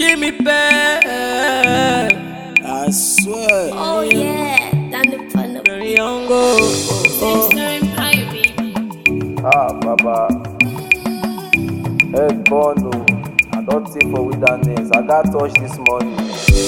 give me back. I swear. Oh yeah, done the fun of Very young, oh, oh, Sister Empire, baby. Ah, Baba. Head born, oh. I don't see for wilderness. I got touch this morning.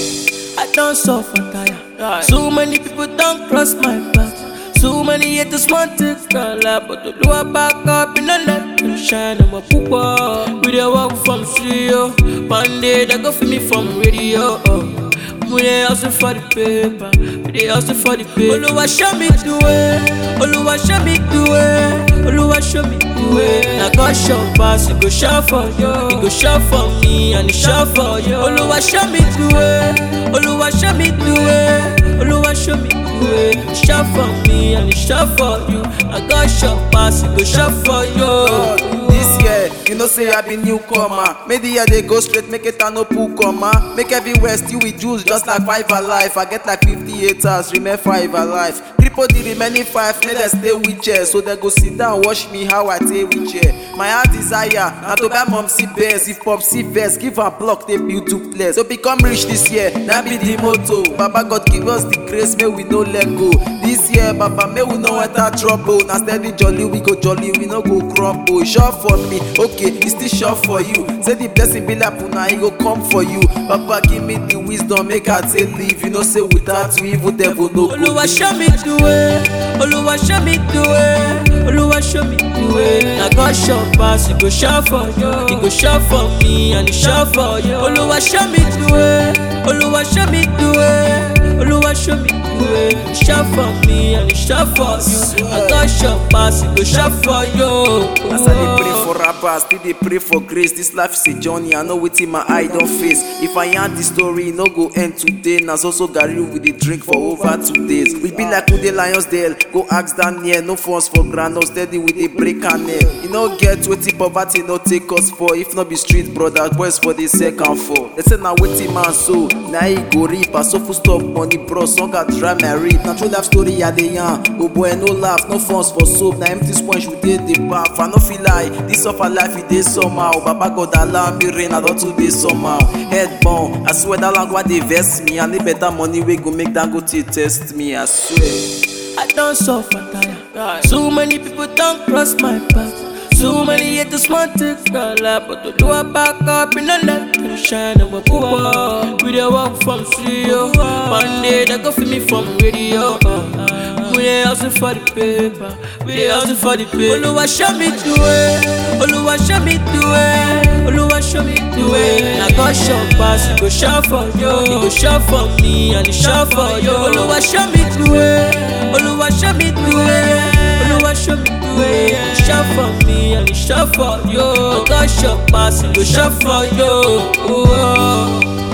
I don't suffer tire. So many people don't cross my path. So many haters want to call out, but the lower back up in the let them shine. I'm a pooper. We dey walk from studio. One day they go for me from radio. Oh. We dey hustle for the paper. We dey hustle for the paper. Oluwa show me the way. Oluwa show me the way. Oluwa show me the way. Na God show pass, He go show for you. He go show for me and He show for you. Oluwa show me the way. Oluwa show me the way. Oluwa show me the way. He show for me and He show for you. Na God show pass, He go show for you. This year, you know say I be newcomer. Make the year they go straight, make it a no pool comma. Make everywhere still with juice, just like five alive. I get like 50 haters, remain five alive. Cripple the remaining five, make them stay with chair. So they go sit down, watch me how I take with chair. My heart desire, now to buy mom see bears. If pop see verse, give her block, they build duplex. So become rich this year, that be the motto. Baba God give us the grace, may we no let go. This year, Baba, may we no enter trouble. Now steady jolly, we go jolly, we no go crumble. Sure for me, okay, it's still sure for you. Say the blessing be like puna, he go come for you. Baba, give me the wisdom, make I take live. You know, say without you, evil devil no go. Oluwa live. show me the way. Oluwa show me the way. Oluwa show me the way. Na God show pass, He go show for you. He go show for me and He show for you. Oluwa show me the way. Oluwa show me the way. Oluwa show me the way. He show for me and He show for you. Na God show pass, He go show for you. As I dey pray for rappers, still dey pray for grace. This life is a journey, I know wetin my eye don face. If I yarn the story, e no go end today. Na so so garri we dey drink for over two days. We be like Ude Lions Dale, go ask Daniel. No funds for ground, no steady we dey break am nail. E no get wetin poverty no take us for. If no be street brother, boys for the second floor. They say na wetin man sow, na he go reap. I so full stop money bros, song I dry my reap. Na true life story I dey yarn. Oh boy, no laugh, no funds for soap. Na empty sponge we dey dey baff. I no feel like this suffer life e dey somehow. Baba God allow me rain, I don too dey somehow. Head burn, I swear that language dey vex me. I need better money wey go make Dangote test me. I swear. I don't suffer tire. So many people don't cross my path. So many haters want to call out, but the lower back up in the let them shine. I'm a pooper. We dey walk from studio. One day they go for me from radio. Uh, we dey hustle for the paper. We dey hustle for the paper. Oluwa show me the way. Oluwa show me the way. Oluwa show me the way. Na God show pass, He go show for you. He go show for me and He show for you. Oluwa show me the way. Oluwa show me the way. Oluwa show me the way. He show for me and He show for you. Na God show pass, He go show for you. Oh.